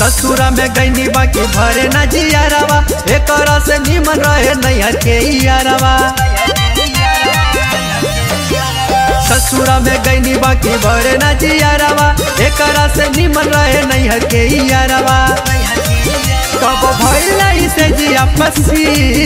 ससुरा में गईनी बाकी भरे न जियारवा एकरा से निमन रहे नैहर के यारवा ससुरा में गईनी बाकी भरे न जियारवा एकरा से निमन रहे नैहर के यारवा कब भइल से जिया पसी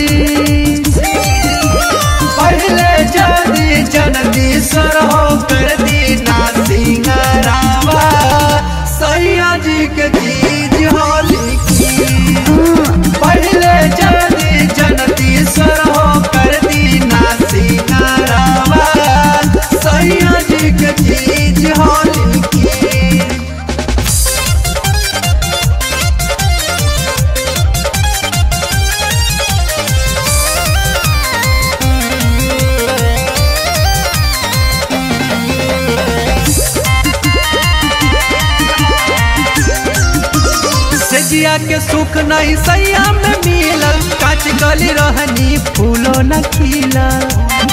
पहले जदी जननी सरहो कर दीना सिंगरावा सैया जी के चीज होली की पहले जदी जननी सरहो कर दीना सिंगरावा सैया जी के चीज होली की सेजिया के सुख नहीं सैया में मिलल काच गली रहनी फूलो न खिलल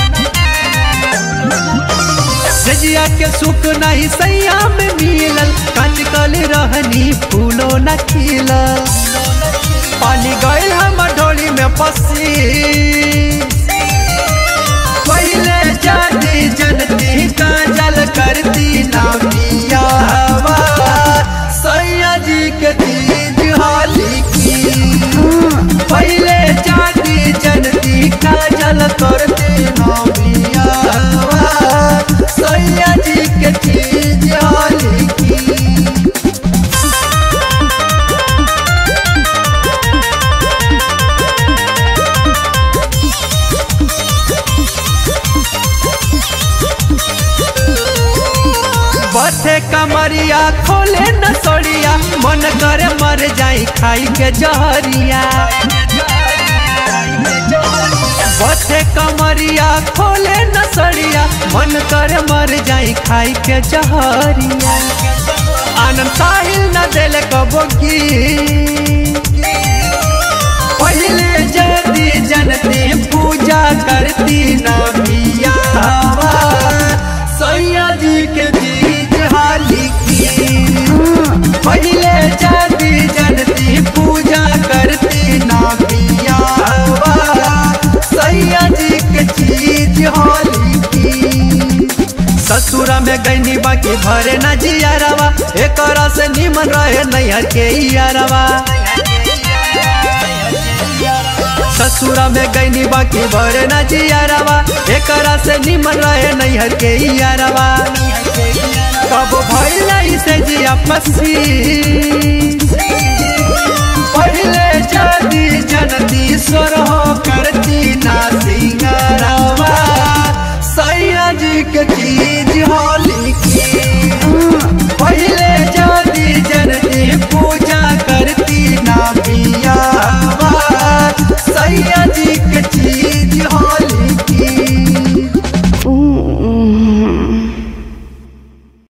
सेजिया के सुख नहीं सैया में मिलल काच गली रहनी फूलो न खिलल पानी गइल हम ढोली में पसी पहले जाती जनती का जल करती ना पिया हवा सैया जी के तीज होली की पहले जाती जनती का जल करती ना पिया हवा सैया जी के तीज होली की बथे कमरिया खोले न सोड़िया मन करे मर जाई खाई के जहरिया बथे कमरिया खोले न सड़िया मन करे मर जाई खाई के जहरिया आनंद साहिल न दिल कबोगी पहले जदी जनती पूजा करती ना मिया सैया जी के बीज हाली की पहले जाती जनती पूजा करती ना पिया सैया जी के चीज होली की ससुरा में गईनी बाकी भरे न जियारवा एकरा से निमन रहे नैहर के यारवा ससुरा में गईनी बाकी भरे न जियारवा एकरा से निमन रहे नैहर के यारवा कब भइल से जिया पसी